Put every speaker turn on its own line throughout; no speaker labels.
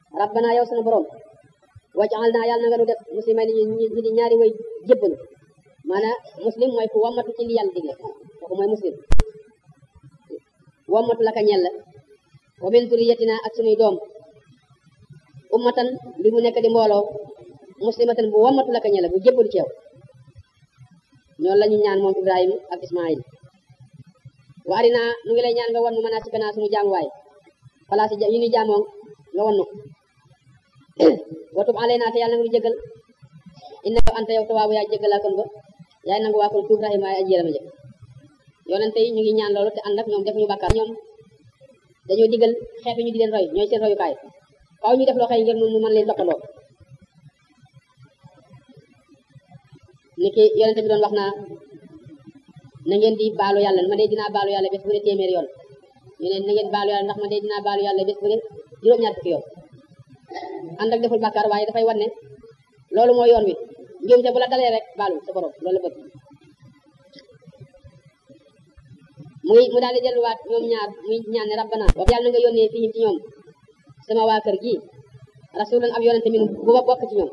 rabbana yow sunu borom wajal naa yàlla na nga nu def muslimay ni ñu di ñaari way jébbalu maanaam muslim mooy ku wammatu ci li yàlla digle kooku mooy muslim wammatu la ka ñel la wa min zuriyatina ak sunuy doom ummatan bi mu nekk di mbooloo muslimatan bu wammatu la ka ñel la bu jébbalu ci yow ñoonu la ñu ñaan moom Ibrahima ak Ismaïl wa arina nu ngi lay ñaan nga wan nu mën a sikkanaa sunu jaamuwaay place yi ñu jaamoo nga wan nu watub alayna te yàlla na nga nu jégal innaka anta yow tawaabu yaay jégalaa kon ba yaay nangu waa kon tuub rahima ay aji yërëma jëg yonente yi ñu ngi ñaan loolu te ànd ak ñoom def ñu bàkkaar ñoom dañoo digal xeet ñu di leen roy ñooy seen royukaay faaw ñu def loo xëy ngir nu mën leen toppandoo ni ki yonente bi doon wax naa na ngeen di baalu yàlla ma de dinaa baalu yàlla bés bu ne téeméer yoon ñu ne na ngeen baalu yàlla ndax ma de dinaa baalu yàlla bés bu ne juróom-ñaar fukki yoon ànd ak deful bàkkaar waaye dafay wan ne loolu mooy yoon wi njuumte bu la dalee rek baalu sa borom loolu la bëgg muy mu daal di delluwaat ñoom ñaar muy ñaan ne rabbana wa yàlla na nga yónnee fii ci ñoom sama waa kër gi rasulan ab yonente min bu ma bokk ci ñoom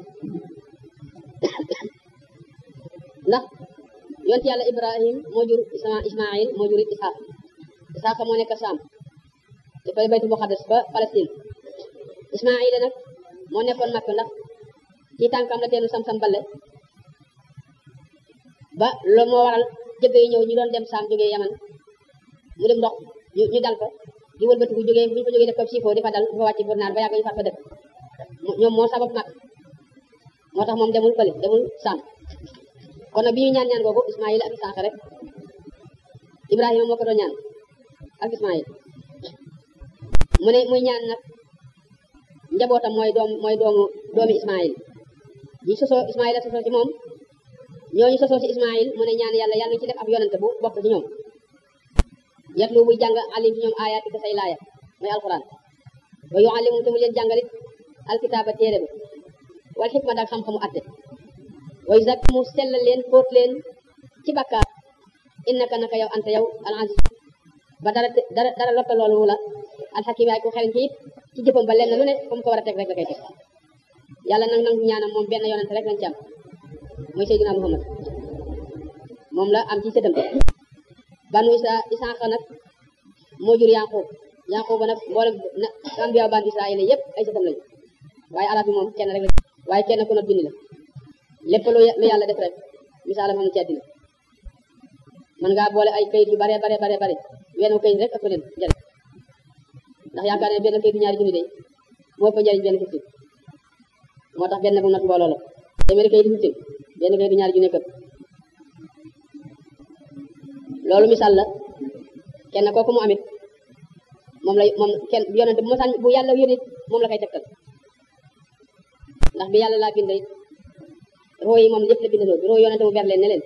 ndax yonte yàlla ibrahim moo jur isma ismail moo jur ishaq ishaq moo nekk saam te fay baytu muqaddas ba palestine ismail nag moo nekkoon makk ndax ci tànkam la teenu sam-sam balle ba loolu moo waral jëgg yi ñëw ñu doon dem saam jógee yaman mu dem ndox ñu dal ko di wëlbatiku jógee bu ñu fa jógee def ko siifoo di fa dal di fa wàcc burnaar ba yàgg ñu far fa dëkk ñoom moo sabab mag moo tax moom demul fële demul saam kon nag bi ñu ñaan ñaan googu Ismaïl ak Isaaxa rek Ibrahima moo ko doon ñaan ak Ismaïl mu ne muy ñaan nag njabootam mooy doom mooy doomu doomi Ismaïl ñi sosoo Ismaïl a sosoo ci moom ñooñu sosoo ci Ismaïl mu ne ñaan yàlla yàlla ci def ab yonante bu bokk ci ñoom yatlu buy jàng alim ci ñoom ayaati ko say laaya mooy alquran wa yuallimu te mu leen jàngalit alkitaaba téere bi wal xikma daal xam-xamu atte wa yuzakki mu sellal leen fóot leen ci bakkaar innaka naka yow anta yow al aziz ba dara dara dara lotta loolu la alxakim yaay ko xereñ ci it ci jëfam ba lenn lu ne comme ko war a teg rek la koy teg yàlla nag nangu ñaanam moom benn yonante rek lañ ci am mooy Seydina Muhammad moom la am ci sëtam banu isa isaaqa nag moo jur yaqub yaqub nag mboolem na ambiya banu israila yëpp ay sëtam lañu waaye alaat bi moom kenn rek la waaye kenn ku not bind la lépp lu yàlla def rek misaalam am ci àddina man ngaa boole ay kayit yu bare bare bare bare wenn kayit rek ëpp leen njëriñ ndax yaakaar ne benn kayitu ñaari junni day moo ëpp njëriñ benn fiftin moo tax benn bu not mbooloo la téeméeri kayitu fiftin benn kayitu ñaari junni këpp loolu misaal la kenn kooku mu amit moom la moom kenn yonente bu mosaan bu yàlla yónni moom la koy tegtal ndax bi yàlla laa bind roo yi moom yëpp la bindaloo bi roo yonente mu ber leen ne leen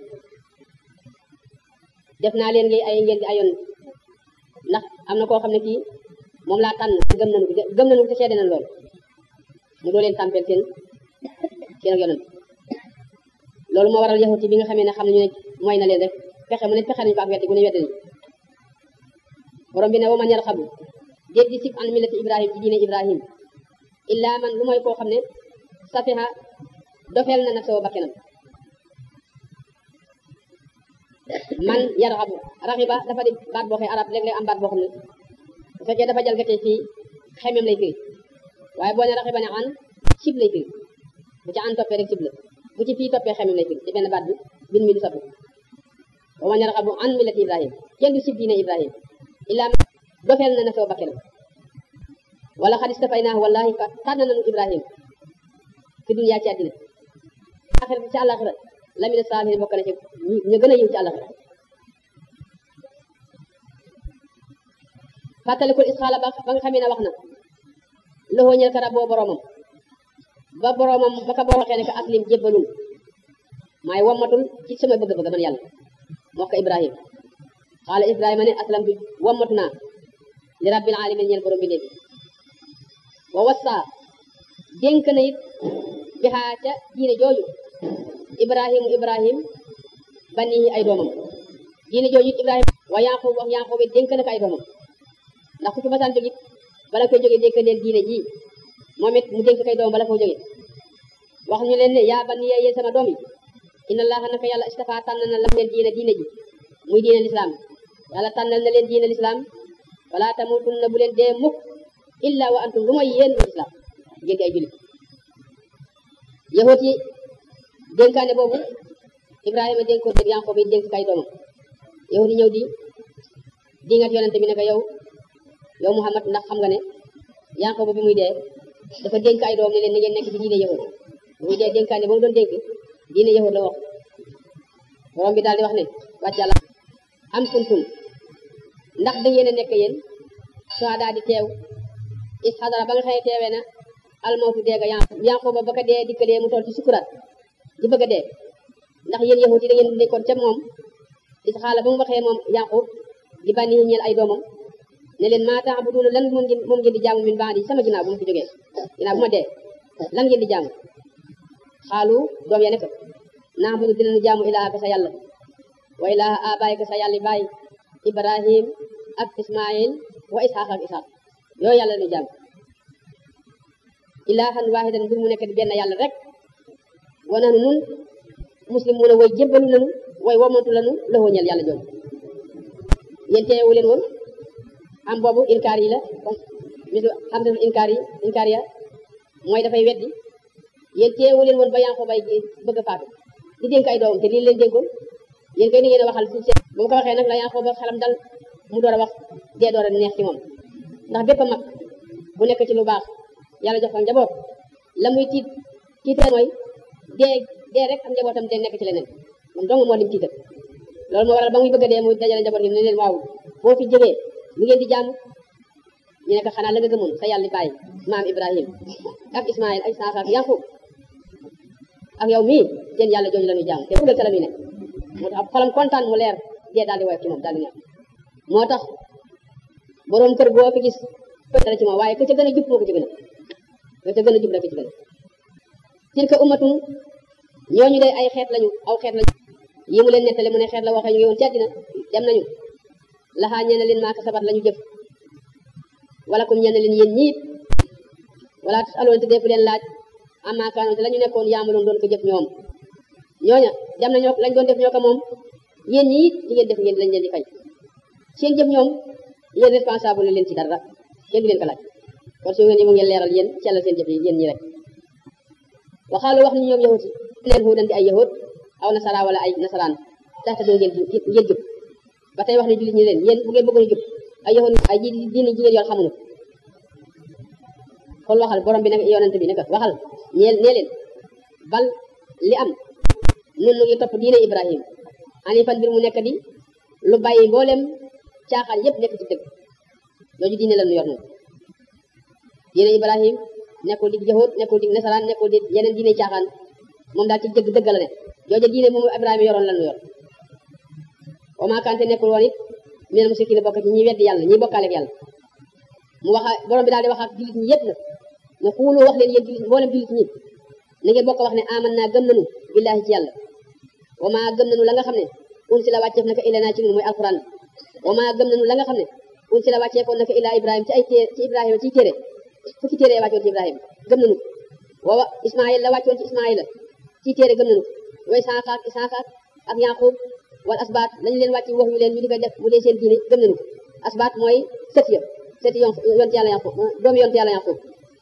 def naa leen ngay ay ngeen di ayoon ndax am na koo xam ne kii moom laa tànn gëm nañu ko gëm nañu ko te seede nañ lool mu doo leen tàmpeel seen seen ak yonent loolu moo waral yahuti bi nga xamee ne xam ne ñu ne mooy na leen rek pexe mu ne pexe nañu ko ak weddi gu ne weddi nañu borom bi ne wa man yarxabu déet di sib an millati ibrahim ci diine ibrahim illa man lu mooy koo xam ne safiha dofeel na naf sa bakkenam man yarxabu raxiba dafa di baat boo xee arab léeg-léeg am baat boo xam ne bu fekkee dafa jalgatee fii xemem lay firi waaye boo ne raxiba ne an sib lay firi bu ci an toppee rek sib la bu ci fii toppee xemem lay firi ci benn baat bi bin mi du soppi wa man yarxabu an millati ibrahim kenn du sib diine ibrahim illa dofeel na na soo bakkenam wala xadis dafay naa wallahi fa tànn nañu ibrahim fi dunya ci àddina axira ci àllaxira lamina saalihin bokk na ci ñu gën a yiw ci àllaxira fàttalikul isxaala ba ba nga xamee ne wax na loxoo ñel ka rabboo boromam ba boromam ba ka boo waxee ne ka aslim jébbalul maay wammatul ci sama bëgg-bëgg man yàlla moo ko ibrahim xaala ibrahima ne aslamtu wammatu naa li rabbil alamin ñeel borom bi léegi wa wassa dénk na it bi xaa ca diine jooju ibrahimu ibrahim banihi ay doomam diine jooju it ibrahim wa yaqub wax yaqub it dénk na ko ay doomam ndax ku fi masaan jógit bala koy jógee dénk leen diine ji moom it mu dénk kay doom bala foo jóge wax ñu leen ne yaa bani yéen sama doom yi inna allaha naka yàlla istafa tànn na lam leen diine diine ji muy diine lislaam yàlla tànnal na leen diine lislaam wala tamutunna bu leen dee mukk illa wa antum lu mooy yéen lislaam ngeen di ay jullit yahut yi dénkaane boobu ibrahima dénk ko yanqoob yi dénk kay doomam yahut yi ñëw di di ngat yonente bi ne ko yow yow muhammad ndax xam nga ne yanqoob bi muy dee dafa dénk ay doom ne leen na ngeen nekk ci diine yahut bi muy dee dénkaane boobu doon dénk diine yahut la wax borom bi daal di wax ne wàcc yàlla am kuntum ndax da ngeen a nekk yéen suhada di teew is xadara ba nga xëye teewee na almawtu deega yanqooba ba ko dee dikkalee mu toll ci sukuraat di bëgg a dee ndax yéen yahut yi da ngeen nekkoon ca moom is xaala ba mu waxee moom yanqoob di bànni ñeel ay doomam ne leen maa ta'buduuna lan moom ngeen moom ngeen di jaamu min ba'di sama ginnaaw bu ma fi jógee ginnaaw bu ma dee lan ngeen di jaamu xaalu doom ya ne ko na'budu dinañu jaamu ilaahaka sa yàlla wa ilaaha abaayika sa yàlla baay ibrahim ak ismail wa isxaq ak isxaq yooyu yàlla nu jaamu ilaahan waahidan mbir mu nekk di benn yàlla rek wa nahnu nun muslimuuna way jébbalu lanu way womatu lanu lëxoo ñeel yàlla jooju yéen teewu leen woon am boobu inkaar yi la comme misu xam dafa inkaar yi inkaar ya mooy dafay weddi yéen teewu leen woon ba yaa ko bay bëgg a faatu di dénk ay doomam te lii leen dénkoon yéen kay ni ngeen a waxal si seen bu ma ko waxee nag la yaa ko ba xelam dal mu door a wax dee door a neex ci moom ndax bépp mag bu nekk ci lu baax yàlla jox ko njaboot la muy tiit tiital mooy dee dee rek am njabootam dee nekk ci leneen moom dong moo lim tiital loolu moo waral ba muy bëgg a dee muy dajale njaboot gi ne leen waaw boo fi jógee lu ngeen di jaamu ñu ne ko xanaa la nga gëmoon sa yàlla bàyyi maam Ibrahim ak Ismaïl ak Isaaxa ak Yaqub ak yow mii seen yàlla jooju la ñuy jaamu te fugal ca la muy nekk moo tax xolam kontaan mu leer dee daal di woyof ci moom daal di neex moo tax boroom kër boo fi gis dara ci moom waaye ka ca gën a jub moo ko ci gën a ka ca gën a jub la ko ci gën a tilka ummatun ñooñu day ay xeet lañu aw xeet lañu yi mu leen nettali mu ne xeet la waxee ñu ngi woon ci àddina dem nañu laxaa ñeena leen maaka sabat lañu jëf wala kum ñeena leen yéen ñiit wala tus aloon te defu leen laaj amaa kaanoon te la ñu nekkoon yaamaloon doon ko jëf ñoom ñooña dem nañoo lañ doon def ñoo ko moom yéen ñiit li ngeen def ngeen lañ leen di fay seen jëf ñoom yéen responsable leen ci dara kenn du leen ko laaj kon su ngeen yi mu ngeen leeral yéen sellal seen jëf yi yéen ñi rek waxaalu wax ni ñoom yahut yi leen huudan di ay yahut aw nasara wala ay nasaraan taxte doo ngeen ngeen jub ba tey wax ne jullit ñi leen yéen bu ngeen bëggoon a jub ay yahut ay ji diine ji ngeen yoon xamuñu kon waxal borom bi nag yonent bi nag waxal ñeel nee leen bal li am nun nu ngi topp diine ibrahim ani fan mbir mu nekk di lu bàyyi mboolem caaxaan yépp nekk ci dëgg jooju diine la nu yor noonu diine ibrahim nekkul di yahut nekkul di nasaraan nekkul di yeneen diine caaxaan moom daal ci dëgg dëgg la ne jooju diine moom ibrahima yoroon la nu yor wa maa kante nekkul woon it minal mushrikiin bokk ci ñi weddi yàlla ñi bokkaale ak yàlla mu wax borom bi daal di wax ak jullit ñi yépp nag ne xuulu wax leen yéen jullit mboolem jullit ñi na ngeen bokk wax ne aman naa gëm nanu billaahi ci yàlla wa maa gëm nanu la nga xam ne un si la wàcceef naka ila naa ci ñun mooy alquran wa maa gëm nanu la nga xam ne un si la wàcceefoon naka ila ibrahima ci ay té ci ibrahima ci téere fukki téere ya wàccoon ci ibrahima gëm nanu wa ismail la wàccoon ci ismaila ci téere gëm nanu wa isaaqa ak isaaqa ak yaqub wal asbaat lañu leen wàcc wax yu leen ñu di ko def bu dee seen diine gëm nañu ko asbaat mooy sët ya sët yon yonte yàlla yaqub doomu yonte yàlla yaqub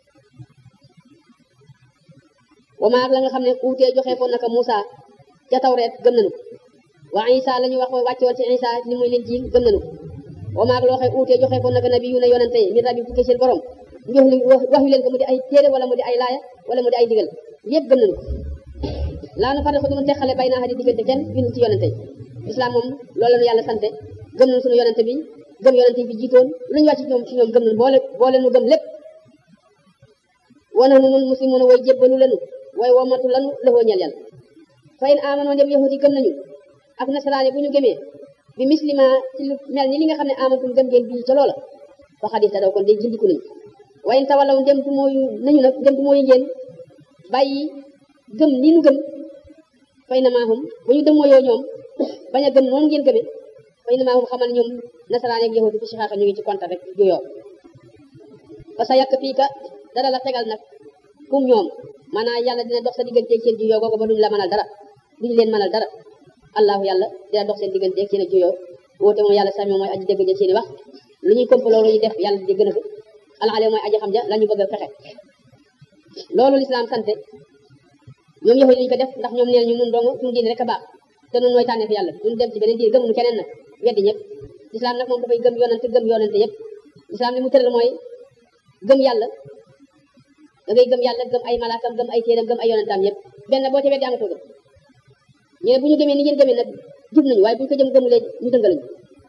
wa maag la nga xam ne uutee joxe foon naka Moussa ca tawreet gëm nañu ko wa Isa la ñu wax wàccoon ci Isa ni muy leen jiil gëm nañu ko wa maag loo xee uutee joxe foon naka nabi yu ne yonante yi min rabbi tukkee seen borom jox wax yu leen ko mu di ay téere wala mu di ay laaya wala mu di ay digal yëpp gëm nañu ko laa nu fare ko dumu texale bay naa xa di diggante kenn ñun ci yonante yi islam moom loolu la ñu yàlla sante gëm nañu suñu yonante bi gëm yonante bi jiitoon lu ñu wàcc ci ñoom ci ñoom gëm nañu boole boole nu gëm lépp wana nu nun muslimuuna way jébbalu lanu way womatu lanu lëfoo ñeel yàlla fa in amanoo dem yahudi gëm nañu ak nasaraani bu ñu gëmee bi muslima ci lu mel ni li nga xam ne amantum gëm ngeen bii ca loola fa xadis ta daw kon day jindiku nañu wa in tawallaw dem tu mooyu nañu nag dem tu mooyu ngeen bàyyi gëm li nu gëm fay na maahum bu ñu demoo yoo ñoom bañ a gëm noonu ngeen gëmee fay na maahum xamal ñoom nasaraan ak yahudi fi si xaaxa ñu ngi ci konta rek juyoo fa sa yàq fii ka dara la tegal nag kum ñoom maanaam yàlla dina dox sa digganteeg seen juyoo googu ba duñu la mënal dara duñu leen mënal dara allahu yàlla dina dox seen digganteeg seen juyoo woote moom yàlla sami mooy aji dégg ja seeni wax lu ñuy kompaloo lu ñuy def yàlla di gën a fi alxale mooy aji xam ja la ñu bëgg a fexe loolu lislaam sante ñoom yahud yi ñu ko def ndax ñoom nee ñu nun dong suñu diine rek a baax te nun nooy tànneef yàlla duñu dem ci beneen diine gëmuñu keneen nag weddi ñëpp lislaam nag moom dafay gëm yonante gëm yonante yëpp lislaam li mu tëral mooy gëm yàlla da ngay gëm yàlla gëm ay malaakam gëm ay téeram gëm ay yonantaam yëpp benn boo ci weddi amatoo gëm ñu ne bu ñu gëmee ni ngeen gëmee nag jub nañu waaye bu ñu ko jëm gëmulee ñu dëngalañu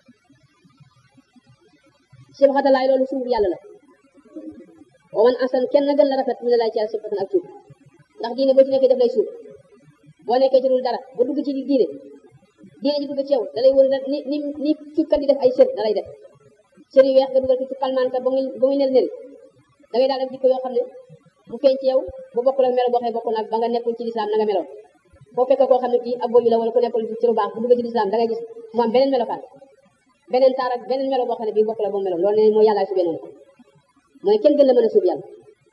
sibxatalaay loolu suuf yàlla la wa man asan kenn gën la rafet mi ne laay ci yàlla sibxatan ak suuf ndax diine boo ci nekkee def lay suuf boo nekkee ci dul dara ba dugg ci diine diine ji dugg ci yow da lay wër ni ni ni cuubkat di def ay sër da lay def sër yu weex nga dugal ko ci palmaan ka ba muy ba muy nel neli da ngay daal def jikko yoo xam ne bu feeñ ci yow bu bokkul ak melo boo xam ne bokkul ak ba nga nekkul ci lislaam na nga meloon foo fekk koo xam ne kii ab boyu la wala ku nekkul ci lu baax bu dugg ci lislaam da ngay gis mu am beneen melokaan beneen taar ak beneen melo boo xam ne bii bokkul ak boo meloon loolu ne mooy yàlla subee noonu mooy kenn gën la mën a suub yàlla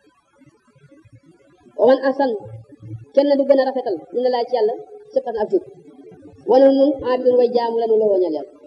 wa man asan kenn du gën a rafetal ñu ne laa ci yàlla sëppatan ak jub wana nun abidun way jaamu la nu la woñal yàlla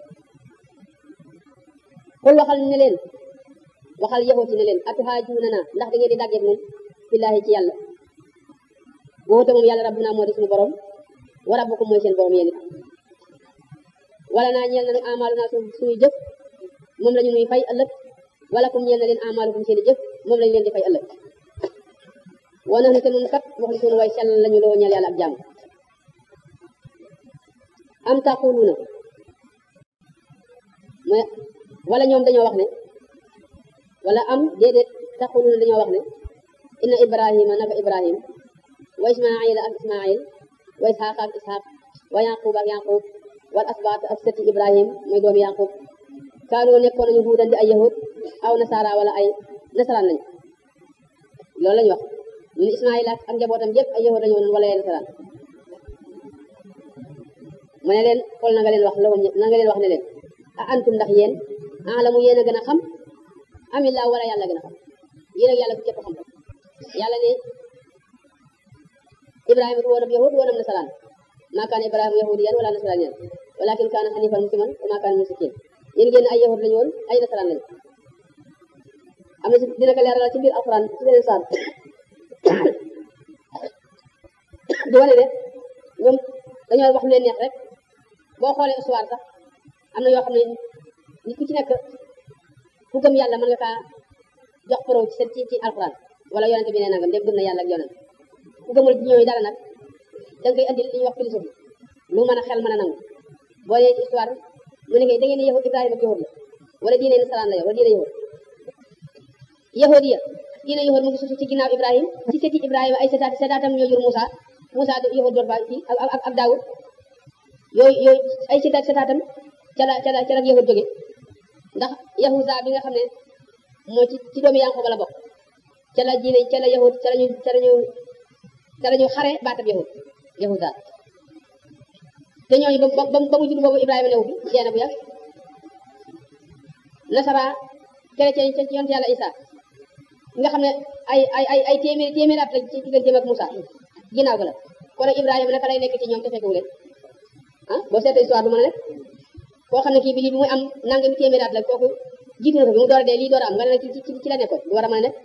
xul waxal ne leen waxal yaxooti ne leen atuhaajuuna na ndax da ngeen di dàggeeg nun fillaahi ci yàlla woote moom yàlla rabbuna moo di suñu borom wa rabbukum mooy seen borom yéen it wala naa ñeel na nu amaalu naa suñuy jëf moom la ñu nuy fay ëllëg wala kum ñeel na leen amaalukum seen i jëf moom lañu leen di fay ëllëg wana na te nun kat wax li suñu way sell lañu loo ñeel yàlla ak jàmm am taquluuna mooy wala ñoom dañoo wax ne wala am déedéet taquluuna dañoo wax ne inna ibrahima naka ibrahim wa ismaila ak ismail wa isxaq ak isxaq wa yaqub ak yaqub wal asbaat ak sëti ibrahim mooy doomi yaqub kaanoo nekkoon nañu huudan di ay yahud aw nasara wala ay nasaraan lañu loolu lañu wax ñu ne ismail ak ak njabootam yëpp ay yahud lañu woon wala ay nasaraan mu ne leen xool na nga leen wax la na nga leen wax ne leen a antum ndax yéen alamu yéen a gën a xam amillah wala yàlla gën a xam yéen ak yàlla ku képp xam yàlla ne ibrahima du woonam yahud woonam nasaraan maa kaana ibrahima yahudiyan wala nasraniyan walakin kaana hanifan musliman wa maa kaana mushrikin yéen ngeen ay yahud lañu woon ay nasaraan lañu am na ci dina ko leeralal ci biir alquran ci beneen saar di wane ne ñoom dañoo wax lu leen neex rek boo xoolee histoire sax am na yoo xam ne nit ku ci nekk ku gëm yàlla mën nga kaa jox pro ci ci ci alquran wala yonente bi nee nangam dem gëm na yàlla ak yonent ku gëmul ci ñooyu dara nag da nga koy andil li ñuy wax philosophie lu mën a xel mën a nangu boo nee ci histoire mu ne ngay da ngeen ne yahud ibrahima ak yahud la wala diine nasaraan la yow wala diine yahud yahud ya diine yahud mu ngi susu ci ginnaaw ibrahim ci seti ibrahima ay setaat setaatam ñoo jur Moussa Moussa yahud doon fa ci ak ak ak Daawud yooyu yooyu ay setaat setaatam ca la ca la ca la yahud jóge ndax yahuda bi nga xam ne moo ci ci doomi Yanqooba la bokk ca la diine ca la yahud ca lañu ca lañu ca lañu xare baatab yahud yahuda te ñooñu ba ba ba mu judd boobu Ibrahima newu fi dee na bu yàgg nasara chrétien ci yonent yàlla Isa nga xam ne ay ay ay ay téeméeri téeméeri at la ci digganteem ak Moussa ginnaaw ga la kon nag Ibrahima naka lay nekk ci ñoom te fekkewu leen ah boo seetee histoire du mën a nekk koo xam ne kii bi lii bi muy am nangami téeméeri at la kooku jiitu na ko bi mu door a dee lii door a am nga ne ci ci ci la nekkoon du war a mën a nekk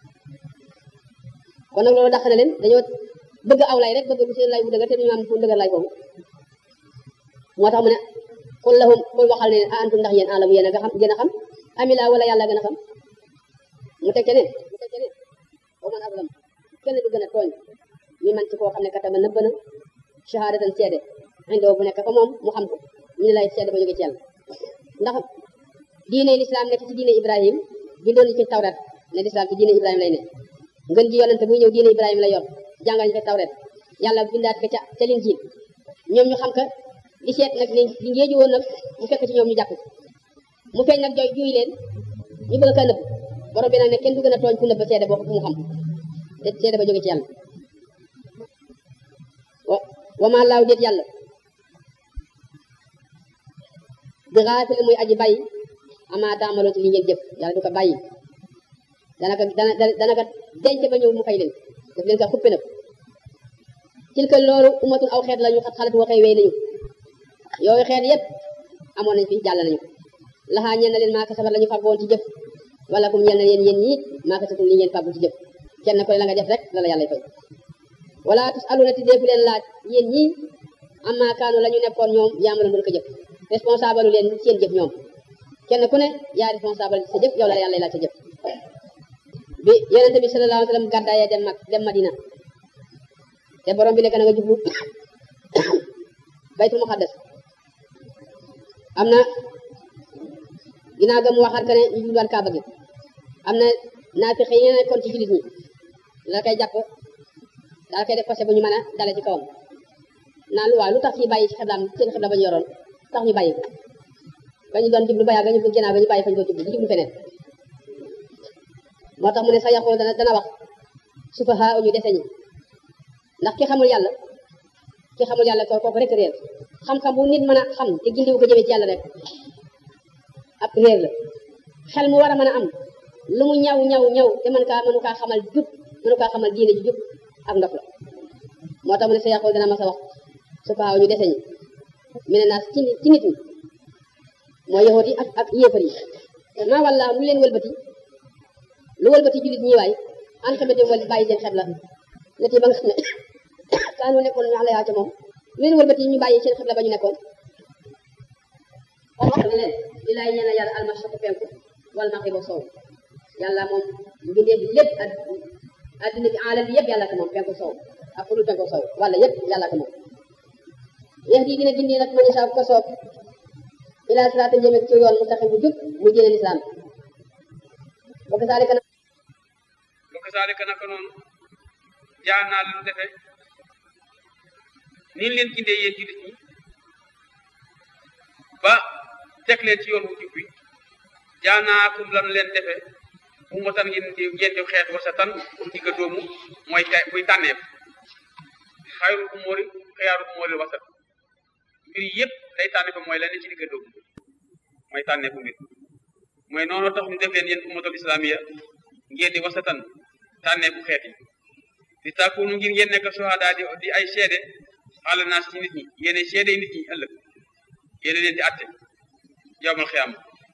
kon nag loolu dàq na leen dañoo bëgg aw lay rek bëgg bu seen lay bu dëgër te duñu am fu dëgër lay boobu moo tax mu ne xul lahum xul waxal ne a antum ndax yéen alamu yéen a nga xam gën a xam amila wala yàlla gën a xam mu teg ca ne mu teg ca ne wa man azlam kenn du gën a tooñ mi man ci koo xam ne katama nëbb na shahadatan seede indoo bu nekk fa moom mu xam ko ñu ne lay seede ba jóge ci yàlla ndax diine lislaam nekk ci diine ibrahim bindoon ci tawrat ne lislaam ci diine ibrahim lay ne ngën ji yonente buy ñëw diine ibrahim la yor jàngal ñu fa tawret yàlla bindaat ko ca ca linjiil ñoom ñu xam ka di seet nag li li ngéeju woon nag mu fekk ci ñoom ñu jàpp mu feeñ nag jooy juy leen ñu bëgg ka nëbb borom bi nag ne kenn du gën a tooñ ku nëbb seede boo ko mu xam te seede ba jóge ci yàlla wa wa maa laaw déet yàlla bi xaafil muy aji bàyyi amaa taamaloo ci li ngeen jëf yàlla du ko bàyyi dana ko dana dana ko denc ba ñëw mu fay leen daf leen ko xuppe na ko tilka loolu umatun aw xeet la ñu xat xalat waxee wéy nañu yooyu xeet yépp amoon nañ fi jàll nañu laxaa ñeen na leen maa kasabat la ñu fàggoon ci jëf wala kum ñeel na leen yéen ñi maa kasatum li ngeen fàggu ci jëf kenn ko ne la nga def rek la la yàlla fay wala tus aluna ti deefu leen laaj yéen ñi amma kaanu la ñu nekkoon ñoom yaamaloon doon ko jëf responsable leen seen jëf ñoom kenn ku ne yaa responsable sa jëf yow la yàlla laaj sa jëf bi yonente bi sallallahu alayhi wa sallam gàddaayee dem mag dem madina te borom bi nekk na nga jublu baytul muqaddas am na ginnaaw ga mu waxaat que ne ñu jubluwaat kaaba gi am na naafiq yi nekkoon ci jullit ñi la koy jàpp daal koy def passé bu ñu mën a dale ci kawam naan lu waaw lu tax ñuy bàyyi ci xiblaam seen xibla ba ñu yoroon tax ñu bàyyi ko ba ñu doon jublu ba yàgg nga ñu ginnaaw ga ñu bàyyi fañ ko jublu di jublu feneen moo tax mu ne sa yaqul dana dana wax sufaha ñu dese ñi ndax ki xamul yàlla ki xamul yàlla ko kooku rek réer xam-xam bu nit mën a xam te gindiwu ko jëmee ci yàlla rek ab réer la xel mu war a mën a am lu mu ñaw ñaw ñaw te mën kaa mënu kaa xamal jub mënu kaa xamal diine ji jub ak ndox la moo tax mu ne sa yaqul dana mas a wax sufaha ñu dese ñi mi ne naas ci ci nit ñi mooy yahoot yi ak ak yéefar yi maa walla lu leen wëlbati lu wëlbati jullit ñi waay an xamante wal bàyyi seen xebla nit yi ba nga xam ne kaanu nekkoon ñu ala yaa ca moom lu leen wëlbati ñu bàyyi seen xebla ba ñu nekkoon wax ne leen li laay ñeena yàlla almashriq penku wal maghrib sow yàlla moom mbindeef lépp ak addina bi alam bi yëpp yàlla ko moom penku sow ak fu dul penku sow wala yëpp yàlla ko moom yeex di dina gindi nag man saa ko soob ila siraata jëme ci yoon mustaqim bu jub mu jëlee lislaam bokk saa rek
bokk saa rek naka noonu jaa naa leen defe niin leen gindee yéen jullit ñi ba teg leen ci yoon wu jub bi jaa naa kum lan leen defe mu motan ngeen di ngeen di xeet wasatan digga doomu mooy te muy tànneef xayru umóori xiyaaru umóori wasat mbir yëpp day tànne fa mooy lenn ci digga doomu mooy tànneefu mbir mooy noonu tax ñu def leen yéen ummatul islamiya ngeen di wasatan tànneefu xeet yi di tàkkuunu ngir ngeen nekk suhada di di ay seede xaala naas ci nit ñi yéene seede nit ñi ëllëg yéene leen di atte yowmal xiyaama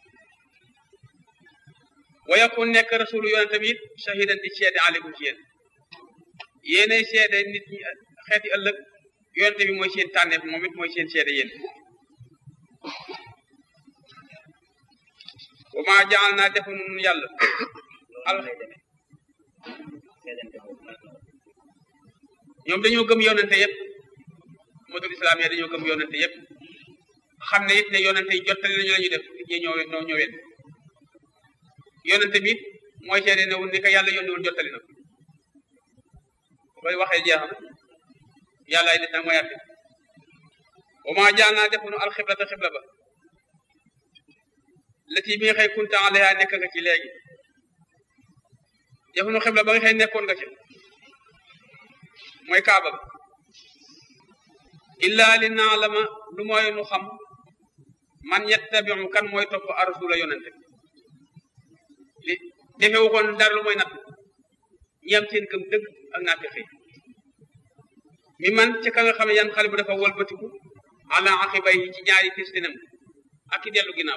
wa yakun nekk rasulu yonent tamit shahidan di seede aleykum ci yéen yéene seede nit ñi xeeti ëllëg yonent bi mooy seen tànneef moom it mooy seen seede yéen wa maa jaal naa defu nun yàlla al ñoom dañoo gëm yonente yëpp modul islam ya dañoo gëm yonente yëpp xam ne it ne yonente yi jottali nañu la ñu def nit ñi ñoo ñoo ñëween yonente bi mooy seede ne wul ni ko yàlla yónniwul jottali na ko koy waxee jeex na yàlla ay nit nag mooy atte wa maa jaal naa defu nu alxiblata xibla ba lati bi nga xëy kunta alayha nekk nga ci léegi defu nu xibla ba nga xëy nekkoon nga ci mooy kaaba bi illa li naalama lu mooy nu xam man yettabiu kan mooy topp arsula yonente li defewu koon dara lu mooy natt ñi am seen gëm dëgg ak naati xëy mi man ci ka nga xam ne yan xale bu dafa wëlbatiku ala aqibay ci ñaari testinam ak ki dellu ginnaaw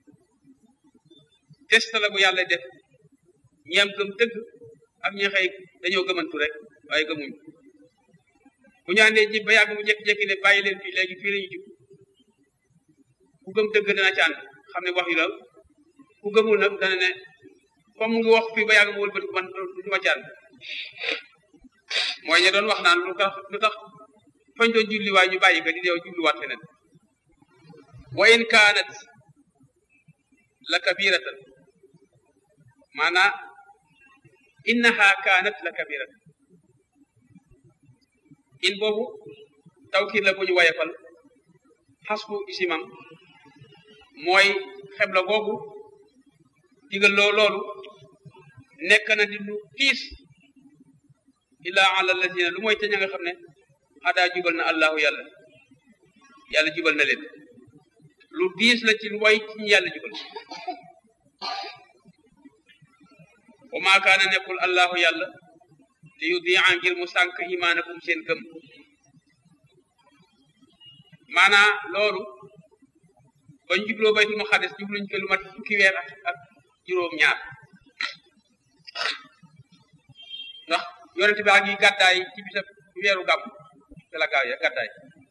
test la bu yàlla def ñi am gëm dëgg ak ñi xëy dañoo gëmantu rek waaye gëmuñ bu ñu àndee ji ba yàgg mu jékki-jékki ne bàyyi leen fii léegi fii la ñu jub ku gëm dëgg dana ci ànd xam ne wax yu la ku gëmul nag dana ne comme mu ngi wax fii ba yàgg mu wëlbati man du ma ci ànd mooy ña doon wax naan lu tax lu tax fañ doon julli waay ñu bàyyi ko di deew julliwaat feneen wa in kaanat la kabiratan maanaa innaha kaanat la kabiratan in boobu tawkiir la bu ñu wayefal xasbu isimam mooy xebla googu digal loo loolu nekk na di lu tiis illa ala lazina lu mooy te ña nga xam ne xadaa jubal na allahu yàlla yàlla jubal na leen lu diis la ci lu way ci ñu yàlla jubal wa maa kaana nekkul allahu yàlla li yudia ngir mu sànk imaanakum seen gëm maanaa loolu bañ jubloo baytul maqdis jubluñ ko lu mat fukki weer ak ak juróom ñaar ndax yonent bi ak yi gàddaay ci bisab weeru gàmm te la gaaw ya gàddaay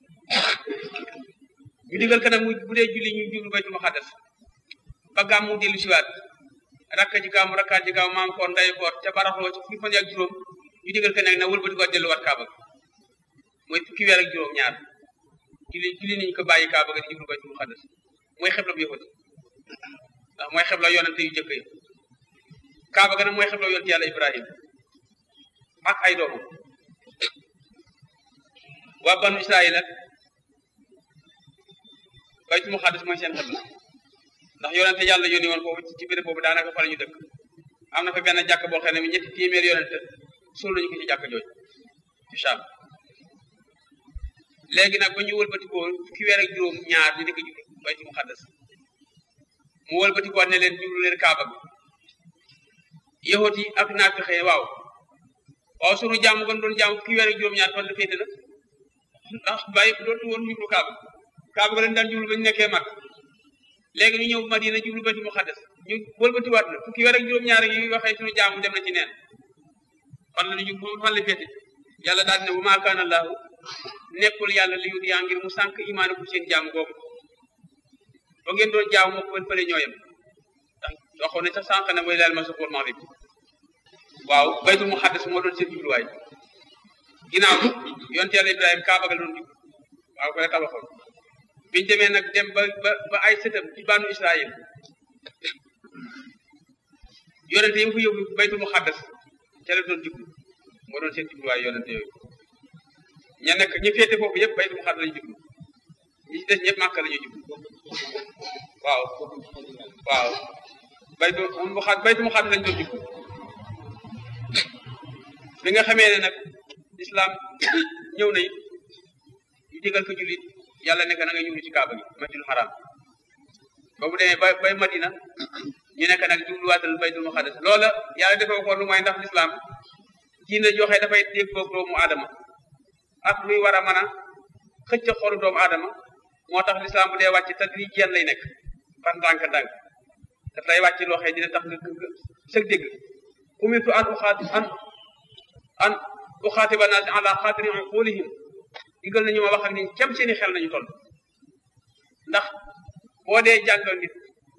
ñu digal ka nag mu bu dee julli ñu jublu baytul maqdis ba gàmm mu dellu siwaat rakka ji gàmm rakkaat ji gàmm maam koor nday koor ca baraxloo ci fukki fan ak juróom ñu digal ka nag na wëlbati ko delluwaat kaaba gi mooy fukki weer ak juróom ñaar julli julli nañu ko bàyyi kaaba ga di jublu baytul maqdis mooy xebla bu yëfati ndax mooy xebla yonente yu jëkk yi kaaba ga nag mooy xebla yonente yàlla ibrahim ak ay doomam waa banu israil ak baytul maqdis mooy seen xebla ndax yonente yàlla yónni woon foofu ci béréb boobu daanaka fa la ñu dëkk am na fa benn jàkk boo xam ne ñetti téeméer yonente suul nañu ko ci jàkk jooju ci Sham léegi nag ba ñu wëlbatikoo fukki weer ak juróom ñaar ñu di ko jublu baytul muqaddas mu wëlbatikoo ne leen jublu leen kaaba bi yahut yi ak naafixe waaw waaw sunu jaamu gën doon jaamu fukki weer ak juróom ñaar fan la féete na ndax bàyyi dootu woon jublu kaaba kaaba ga leen daan jublu ba ñu nekkee mag léegi ñu ñëw Madina jublu baytul muqaddas ñu wëlbatiwaat na fukki weer ak juróom ñaar yi waxee sunu jaamu dem na ci neen fan la ñu fan la féete yàlla daal ne bu maa kaana Allaahu nekkul yàlla li yut yaa ngir mu sànq imaanakum seen jaamu googu ba ngeen doon jaamu moo ko wen fële ñooyam ndax waxoon ne sax sànq ne mooy laal ma sa xool maghrib waaw baytul muqaddas moo doon seen jubluwaay ginnaaw yonte yàlla Ibrahima Kaaba ga la doon jublu waaw ko la tabaxoon biñu demee nag dem ba ba ba ay sëtam ci banu Israël yonente yi mu fa yóbbu baytul muqaddas ca la doon jublu moo doon seen jubluwaay yonente yooyu ña nekk ñi féete foofu yëpp baytu mu xadd lañu jublu ñi ci des ñëpp màkk la ñu jublu waaw waaw baytu mu xadd baytu mu xadd lañu doon jublu bi nga xamee ne nag islam ñëw na it ñu digal ko jullit yàlla nekk na nga jublu ci kaaba gi masjidul haram ba bu demee ba bay madina ñu nekk nag jubluwaatal baytul muqaddas loola yàlla defee ko lu mooy ndax l'islam diina joxe dafay dégg boog doomu aadama ak luy war a mën a xëcc xolu doomu aadama moo tax lislaam bu dee wàcc te li jenn lay nekk par ndànk-ndànk daf lay wàcc loo xëy dina tax nga sëg dégg umirtu an uxaati an an uxaatiba naas ala xaatiri uqulihim digal nañu ma wax ak nit kem seeni xel nañu toll ndax boo dee jàngal nit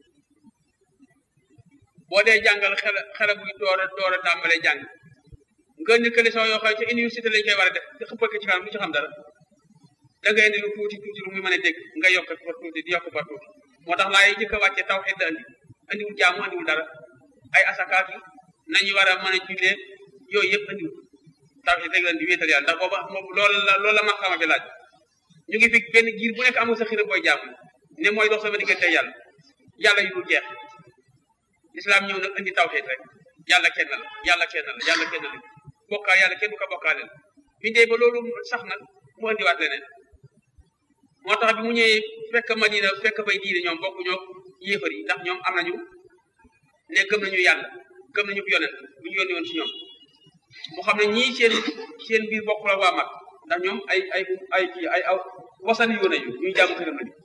boo dee jàngal xel xele buy door a door a tàmbalee jàng nga ni leçon yoo xam ne ci université lañ koy war a def te xëppal ko ci kanam du ci xam dara da ngay indi lu tuuti tuuti lu muy mën a dégg nga yokk fa tuuti di yokk fa tuuti moo tax laay jëkk a wàcce taw xedda andi andiwul jaamu andiwul dara ay asakaat yi nañu war a mën a jullee yooyu yëpp andiwul taw xed rek leen di wéetal yàlla ndax booba moom loolu la loolu la ma xama bi laaj ñu ngi fi benn giir bu nekk amul sa xira booy jaamu ne mooy dox sama diggante yàlla yàlla yu dul jeex islam ñëw nag indi taw xeet rek yàlla kenn la yàlla kenn la yàlla kenn la bokkaal yàlla kenn du ko bokkaaleel bi dee ba loolu sax nag mu andiwaat leneen moo tax bi mu ñëwee fekk Madina fekk bay diine ñoom bokk ñoo yéefar yi ndax ñoom am nañu ne gëm nañu yàlla gëm nañu yonent bu ñu yónni woon ci ñoom mu xam ne ñii seen seen biir bokk la waa mag ndax ñoom ay ay ay kii ay aw wasani yu nañu ñuy jaamu këram lañu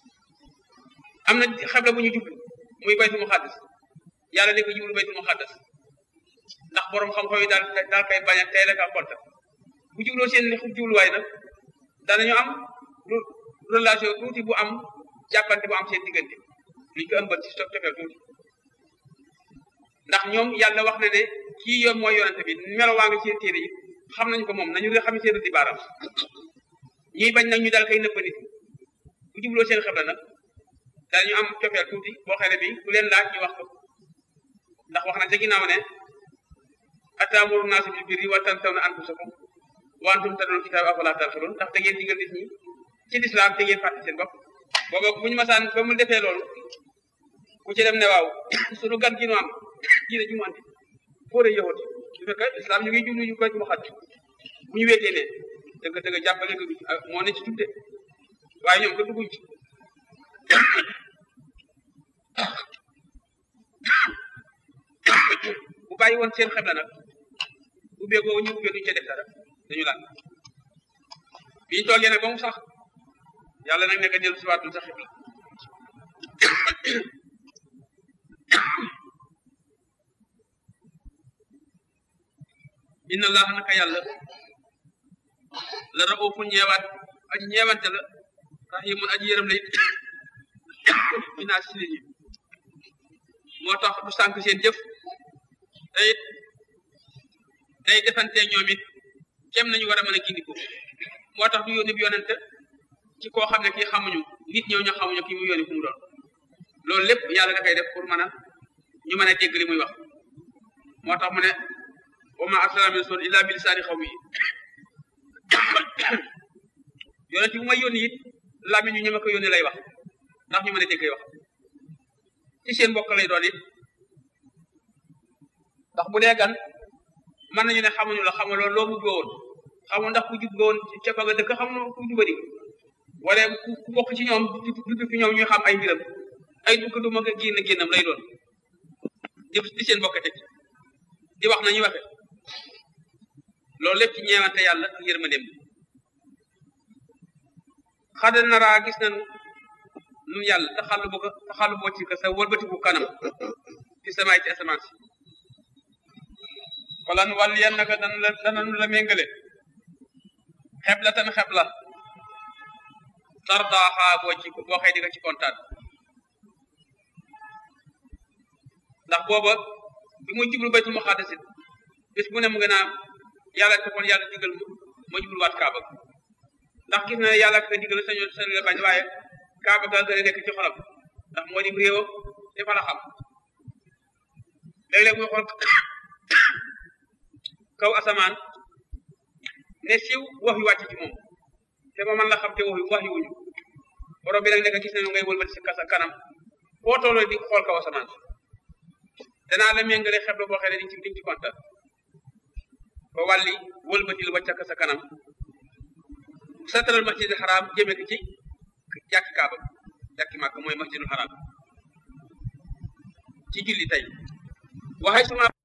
am na xebla bu ñu jublu muy baytul muqaddas yàlla ne ko jublu baytul muqaddas ndax borom xam-xam yi daal daal koy bañ a teel a konta bu jubloo seen jubluwaay nag danañu am relation tuuti bu am jàppante bu am seen diggante luñ ko ëmbal ci sof tofeel tuuti ndax ñoom yàlla wax na ne kii yoon mooy yonente bi melo waa nga seen téere yi xam nañ ko moom nañu xam seen di baaram ñuy bañ nag ñu daal koy nëbb nit bu jubloo seen xebla nag danañu am cofeel tuuti boo xam ne bi ku leen laaj ñu wax ko ndax wax na ca ginnaaw ne ataamuru naasa bil birri wa tansawna anfusakum wa antum tatluna kitaaba afalaa ta'qiluun ndax da ngeen digal nit ñi ci lislaam te ngeen fàtte seen bopp booba bu ñu masaan ba mu defee loolu ku ci dem ne waaw sunu gan gi nu am diine ju mu andi foo de yowati su fekkee islam ñu ngi jublu ñu koy mu xaj bu ñu weetee ne dëgg dëgg jàppale ko moo ne ci tudde waaye ñoom ko dugguñ ci bu bàyyi woon seen xebla nag ubbee googu ñu ubbee duñu ca def dara dañu laal biñu toogee nag ba mu sax yàlla nag nekk dellu si waatul sa xibla inna allaha naka yàlla la raufun ñeewaat aji ñeewante la rahimun aji yërëm la it binaa si nit ñi moo tax du sànk seen jëf te it day defante ñoom it kem nañu war a mën a gindiko moo tax du yónni bi yonente ci koo xam ne kii xamuñu nit ñëw ñu xamuñu kii mu yónni fu mu doon loolu lépp yàlla da koy def pour mën a ñu mën a dégg li muy wax moo tax mu ne wa ma arsalna min rasul illa bi lisaani xawmi yonent bu may yónni it làmmiñ ñu ñu ma ko yónni lay wax ndax ñu mën a dégg wax ci seen mbokk lay doon it ndax bu dee gan mën nañu ne xamuñu la xamu loolu loo buggoo woon xamu ndax ku jub woon ca fa nga dëkk xamu ku jubadi wala ku bokk ci ñoom du fi ñoom ñuy xam ay mbiram ay dugg du ma ko génn génnam lay doon di di seen mbokk teg di wax nañu waxe loolu lépp ci ñeewante yàlla ak yërmandeem xada naraa gis nañu nun yàlla taxallu bu ko taxallu boo ci ka sa wëlbatiku kanam ci samaay ci asamaan si wala nu wàll yan naka dan la dananu la méngale xebla tan xebla tardaaxaa boo ci boo xëy di nga ci kontaan ndax booba bi muy jublu baytul muqaddas bis bu ne mu ngi naan yàlla defoon yàlla digal mu ma jublu waat kaaba ndax gis na ne yàlla ka digal sañu sañu la bañ waaye kaaba ga gën a nekk ci xolam ndax moo di réewam te fa la xam léeg-léeg muy xool kaw asamaan ne siiw wax yu wàcc ci moom te ma man la xam te wax yu wax yu wuñu borom bi nag nekk gis nañu ngay wëlbati si kasa kanam foo tolloo di xool kaw asamaan danaa la méngale xebla boo xëy ne diñ ci diñ ci kontaan ba wàlli wëlbati la wàcc sa kanam satral masjidil xaraam jëme ko ci jàkki kaaba jàkki màkk mooy masjidul xaraam ci julli tey waxay suma